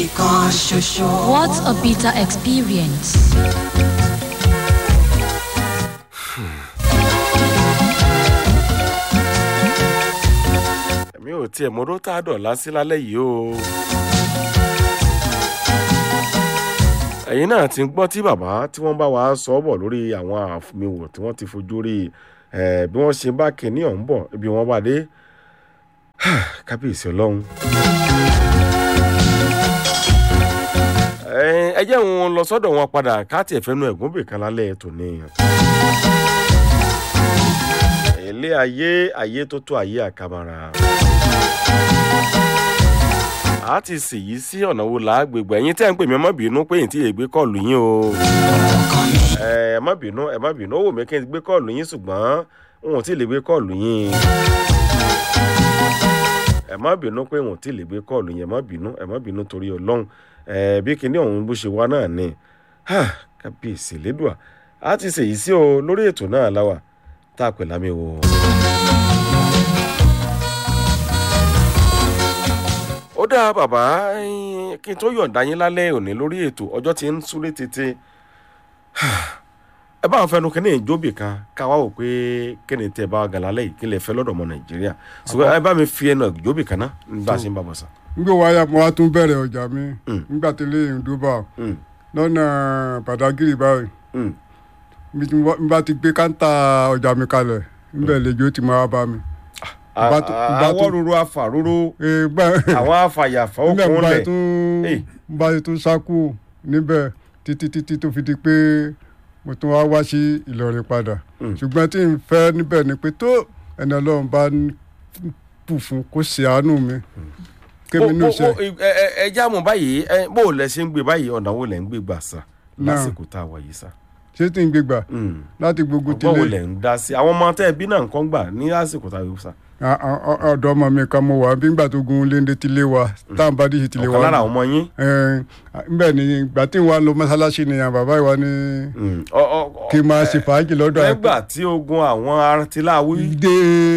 kan ṣoṣo. What a bitter experience. èmi ò tiẹ̀ mọ́dọ́ tá a dọ̀la sí lálẹ́ yìí o. ẹ̀yin náà ti ń gbọ́ tí bàbá tí wọ́n bá wa sọ ọ́ bọ̀ lórí àwọn àfihàn tí wọ́n ti fojú rí ẹ̀ bí wọ́n ṣe bá kínní ọ̀hún bọ̀ ibi wọ́n bá dé kábíyèsí ọlọ́run. Ẹ- ẹ jẹ́ òun lọ sọ́dọ̀ wọn padà káàtì ẹ̀fẹ́nu ẹ̀gún bìkan lálẹ́ tòní. ilé ayé ayé tó tó ayé àkàmàrà. a ti sì yí sí ọ̀nà wo làágbègbè ẹ̀yin tẹ́ ń pè mí ẹ má bínú pé èyí tí ègbé kọ́ọ̀lù yín o. ẹ ẹ má bínú ẹ má bínú ó wù mí kí n gbé kọ́ọ̀lù yín ṣùgbọ́n n ò tí ì lè gbé kọ́ọ̀lù yín. ẹ má bínú pé n ò tí ì lè gbé kọ́ọ̀lù yín ẹ má bínú ẹ má bínú torí ọlọ́run ẹ bí kinní ọ̀hún bó ṣe wá náà ni Ha, kábíyèsí lédùá a ti ṣèyí sí o lórí ètò náà láwà tá a pè lámì o. ó dáa bàbá ẹ̀yin, kí n tó yọ̀ǹda yín lálẹ́ òní lórí ètò ọjọ́ tí ń súré tètè ẹ bá ń fẹnu kínní ìjóbì kan ká wá wò pé kíni tẹ bá gà lálẹ́ yìí kí lè fẹ́ lọ́dọ̀ ọmọ nàìjíríà ṣùgbọ́n ẹ bá mi fi ẹnu ìjóbì kan náà nígbà tí ń bá bọ̀ sàn. nígbà wáyà mo wá tún bẹ̀rẹ̀ ọjà mi Mm. nígbà tí ilé ìrìn dúbà Mm, lọ́nà pàdágìrì báyìí mm. bí tí mo bá ti gbé káńtà ọjà mi kalẹ̀ níbẹ̀ lẹ́jọ́ ti máa bá mi. À- Bá tó- à- bá àwọ̀ tó- ruru afàrúrú Ee, gbà- àwọn afàyàfà níbẹ̀ okùn mo bá lẹ̀ tún Hey. mo bá tún sákú níbẹ̀ títí títí tó fi di pé mo tún wá wá sí Ìlọrin padà Mm. ṣùgbọ́n tí n fẹ́ níbẹ̀ ni pé tó ẹni Ọlọ́run bá ń bù fún kó ṣe àánú mi kémi ní ṣe ẹ já mọ̀ báyìí ẹ, bó o lẹ ṣe ń gbé báyìí ọ̀nà wo lẹ̀ ń gbé gbà sà Náà. lásìkò tá a wà yìí sà. ṣé tí n gbé gbà Mm. láti gbogbo ọgbọ́n wo tilé lẹ̀ ń dá sí àwọn ọmọ tẹ́ ẹ bí náà nǹkan gbà ní lásìkò tá a yóò sà. a- a- a- ọ̀dọ̀ ọmọ mi kan mo wà bí ngbà tó gun léńdé tilé wa tá à ń bá díṣe tilé ọ̀kan wa lára àwọn ọmọ yín. Ẹn, nbẹ ni ìgbà tí wọn lọ mọ́sálásí ni àwọn bàbá ìwà ni Mm. Ọ- ọ- ọ- kí n máa ṣe fàájì lọ́dọ̀ nígbà tí ogun àwọn artiláwí dé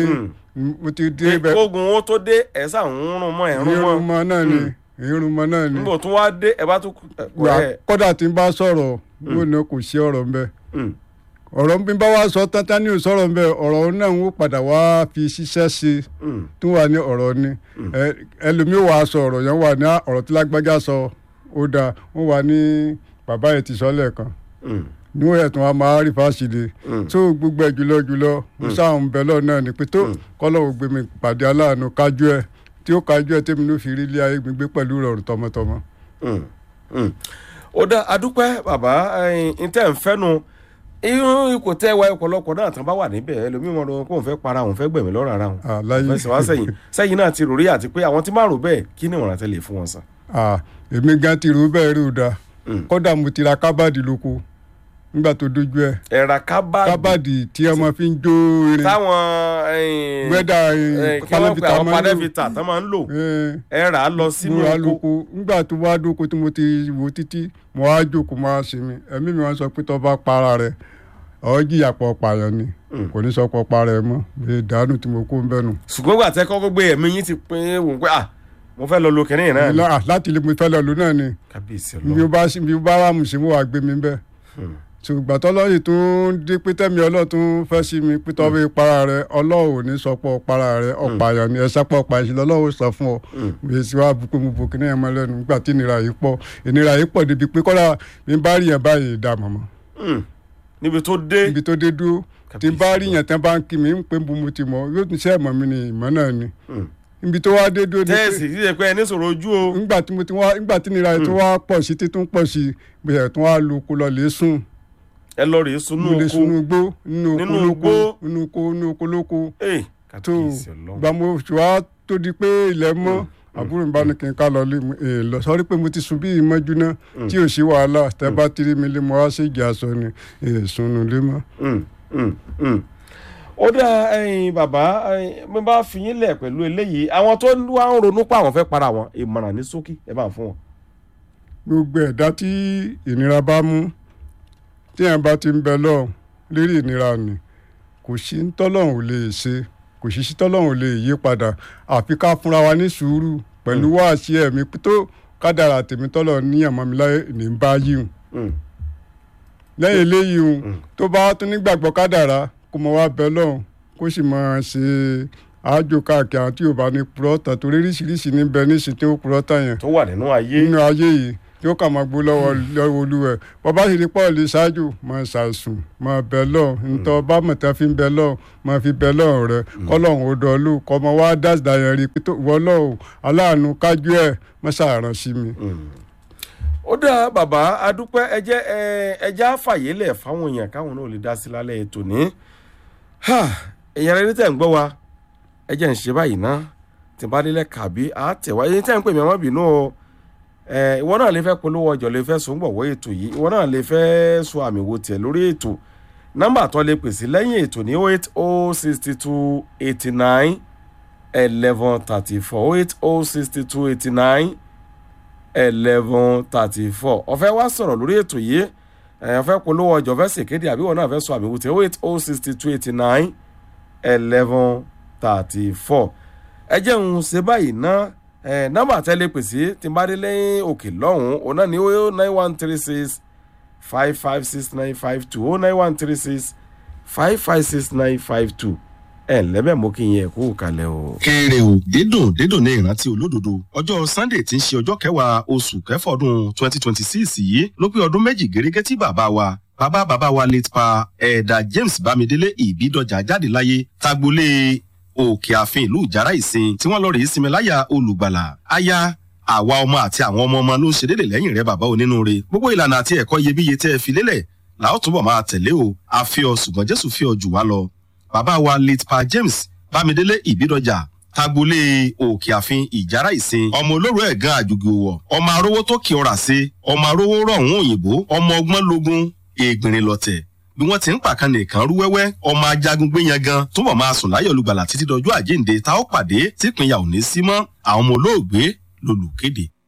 Mm. mo ti dé bẹ ogun ó tó dé ẹ sà ń rún mọ́ ẹ̀ rún mọ́ irunmọ náà ni irunmọ náà ni nígbà tó wá dé ẹ bá tún. ẹ, Wà- ẹ, kódà tí n bá sọ̀rọ̀ yóò ní kò sí ọ̀rọ̀ ńbẹ mm. ọ̀rọ̀ bí n bá wá sọ tán tán ní ò sọ̀rọ̀ ńbẹ ọ̀rọ̀ náà ń padà wá fi ṣiṣẹ́ ṣe Mm. tó wà ní ọ̀rọ̀ ni Ẹ- ẹlòmíì wà á sọ ọ̀rọ̀ yẹn wà ní "Ah, ọ̀rọ̀ tí lágbájá sọ ó dáa wọ́n wà ní bàbá yẹn ti sọ lẹ́ẹ̀kan Mm. níwọ̀n yẹn tí wọ́n máa rí fásitì Mm. tó gbogbo ẹ̀ jùlọ jùlọ mo sáà ń bẹ lọ́ọ̀ náà ni pé tó kọ́lọ́wọ́ gbé mi pàdé aláàánú kájú ẹ̀ tí ó kájú ẹ̀ tèmi ló fi rí ilé ayé mi gbé pẹ̀lú ìrọ̀rùn tọmọtọmọ. Mm, mm. ó dá adúpẹ́ bàbá ẹ̀yin tẹ́ ń fẹ́nu irú ipò tẹ́ wa ọ̀pọ̀lọpọ̀ náà tán bá wà níbẹ̀ ẹlòmíì wọn lọ kó òun fẹ́ para òun fẹ́ gbẹ̀mí lọ́rọ̀ ara òun àláyé fẹsẹ̀ wá sẹ́yìn sẹ́yìn náà ti rò rí àti pé àwọn tí máa rò bẹ́ẹ̀ kí ni ìwọ̀n àtẹlẹ̀ fún wọn sàn. Ah, èmi gan ti rú bẹ́ẹ̀ rí o da Mm. kódà mo ti ra kábàdì lóko nígbà tó dojú ẹ̀ ẹ̀rà kábàdì kábàdì tí ọmọ fi ń jó irin táwọn gbẹ́dà kí wọ́n pe àwọn máa ń lò panẹ́fìtà tán máa ń lò Eh, ẹ̀rà á lọ sínú múra oko lóko nígbà tó wá dóko tí mo ti wò títí mo wá jókòó máa ṣe mi ẹ̀mí mi wọ́n sọ pé tó bá para rẹ̀ ọ̀ jìyà pọ̀ pààyàn ni kò ní sọ pọ̀ para ẹ̀ mọ́ bí ìdánù tí mo kó ń bẹ́nu. ṣùgbọ́n gbà tẹ́ kọ́kọ́ gbé ẹ̀mí yín ti pín wò pé ah mo fẹ́ lọ lo kẹ́ni náà ni. Lá- láti ilé mo fẹ́ lọ lò náà ni kábíyèsí bí ọlọ́run ó bá bí ó bá wà mùsùlùmí mo wà gbé mi bẹ́ẹ̀ ṣùgbọ́n tọ́lọ́yìn tó ń dé pé tẹ́mi ọlọ́run tó ń fẹ́ sí mi pé tọ́wọ́ para rẹ̀ ọlọ́run ò ní sọ pé ọ̀para rẹ̀ ọ̀pààyàn ni ẹ̀ṣẹ́ pọ̀ ọ̀pààyàn sí lọ́lọ́run sọ fún ọ bí èsì wa bu pé mo bò kíní ẹ̀ mọ́ lẹ́nu nígbà tí ìnira yìí pọ̀ ìnira yìí pọ̀ débi pé kọ́lá mi bá rí yẹn báyìí dà mọ̀mọ́ Mm. níbi tó dé ibi tó dé dúró tí n bá rí yẹn tán bá ń kí mi ń pé bu mo ti mọ̀ yóò tún ṣe ẹ̀mọ́ mi ni ìmọ̀ náà ni Mm. ibi tó wá dé dúró ni pé- tẹ́ẹ̀sì ṣíṣe pé ẹni sọ̀rọ̀ ojú o. nígbà tí mo ti wá nígbà tí ìnira yìí tó wá pọ̀ sí títún pọ̀ sí bẹ̀rẹ̀ tó wá lu oko lọ lè sùn ẹ lọ rèé sunú mo lè oko sunu igbó nínú oko Nínú lóko igbó? nínú oko nínú oko lóko Ẹ̀, tó kábíyèsí ọlọ́run. gba mo ṣùgbọ́n tó di pé ilẹ̀ mọ́ àbúrò mi bá ní kí n ká lọ lé mi èè lọ sọrí pé mo ti sùn bí ìmọ̀jú náà tí ò sí wàhálà tẹ bá tiri mi lé mo wá sí ìjà sọ ni èè sunu lé mọ́. Mm, mm, mm. ó dá ẹyin bàbá ẹyin mo bá fi yín lẹ̀ pẹ̀lú eléyìí àwọn tó wá ń ronú pa àwọn fẹ́ para wọn ìmọ̀ràn ní ṣókí ẹ bá ń fún wọn. gbogbo ẹ̀dá tí ìnira bá mú tí ẹ̀ bá ti ń bẹ lọ́hùn lérí ìnira ni kò sí ń tọ́lọ́hùn ò lè ṣe kò sí sí tọ́lọ́hùn ò lè yí padà àfi ká fúnra wa ní sùúrù pẹ̀lú wáàsí ẹ̀mí tó kádàrà tèmi tọ́lọ̀ níyàn mọ́ mi láyé ní bá yíhun Mm. lẹ́yìn eléyìí hùn tó bá wá tún nígbàgbọ́ kádàrá kó mọ wá bẹ lọ́hùn kó sì máa ṣe àájò káàkiri àwọn tí yóò bá ní purọ́tà torí oríṣiríṣi ní bẹ níṣìí tí ó purọ́tà yẹn tó wà nínú ayé nínú ayé yìí tí ó kà máa gbó lọ́wọ́ lọ́wọ́ olúwẹ̀ bàbá sì ní pọ́ọ̀lù ṣáájú máa ṣàìsùn máa bẹ lọ́hùn nítorí bá mọ̀tá fi ń bẹ lọ́hùn máa fi bẹ lọ́hùn rẹ kọ́lọ́hùn ó dọ̀ọ́lù kọ́ ọmọ wa dáadáa yẹn rí i pé tó wọ́ lọ́hùn aláàánú kájú ẹ̀ mọ́ṣáàrán sí mi. ó dáa bàbá adúpẹ́ ẹjẹ́ ẹjẹ́ àfàyélẹ̀ fáwọn èèyàn káwọn náà lè dá sí lálẹ́ ètò ní èèyàn rẹ ní tẹ̀ ń gbọ́ wa ẹjẹ́ ń ṣe báyìí ná tí bá délẹ̀ kàbí àtẹ̀wá ẹni tẹ̀ ń pè mí ọmọ bínú o ẹ, ìwọ náà lè fẹ́ polówó ọjọ́ lè fẹ́ sùn gbọ̀wọ́ ètò yìí ìwọ náà lè fẹ́ sọ àmì wo tiẹ̀ lórí ètò nọ́mbà tó lè pèsè lẹ́yìn ètò ní 08062 89 11 34 08062 89 eleven thirty four ọ̀fẹ́ wá sọ̀rọ̀ lórí ètò yìí ẹ̀ ọ̀fẹ́ polówó ọjọ́ fẹ́ ṣèkéde àbí wọn náà fẹ́ sọ àmì wùtẹ́ oh eight oh sixty two eighty nine eleven thirty four ẹ jẹ́ ń ṣe báyìí ná ẹ̀ nọ́mbà tẹ́lẹ̀ pèsè tí n bá dé lẹ́yìn òkè lọ́hùn-ún òun náà ní oh nine one three six five five six nine five two oh nine one three six five five six nine five two ẹ̀ lẹ́bẹ̀ mú kí n yẹ kó kalẹ̀ o. kéré o dídùn dídùn ní ìrántí olódodo ọjọ́ sunday tí ń ṣe ọjọ́ kẹwàá oṣù kẹfà ọdún twenty twenty six yìí ló pé ọdún méjì gẹ́gẹ́ tí bàbá wa bàbá bàbá wa late pa ẹ̀ẹ́dà james bámidélé ìbídọ́jà jáde láyé tagbolé òkè ààfin ìlú ìjàrá ìsìn tí wọ́n lọ rèé sinmi láyà olùgbàlà aya àwa ọmọ àti àwọn ọmọ ọmọ ló ń ṣe déédéé lẹ́yìn rẹ bàbá onínúure gbogbo ìlànà àti ẹ̀kọ́ iyebíye tẹ́ ẹ fi lélẹ̀ làá túbọ̀ máa tẹ̀lé o àfi ọ ṣùgbọ́n jésù fi ọ jù wá lọ bàbá wa late pa james bámidélé ìbídọjà tagbolé òkè àfin ìjàrá ìsìn ọmọ olóró ẹ̀gán àjùgì òwò ọmọ arówó tó kí ọrà sí ọmọ arówó rọ̀hún òyìnbó ọmọ ọgbọ́n lógún ègbìnrin lọ̀tẹ̀ bí wọ́n ti ń pàkan nìkan rú wẹ́wẹ́ ọmọ ajagun gbéyan gan túbọ̀ máa sùn láyọ̀ olùgbàlà títí dọjọ́ àjíǹde tá ó pàdé típínyà ò ní sí mọ́ àwọn ọmọ olóògbé lolùkéde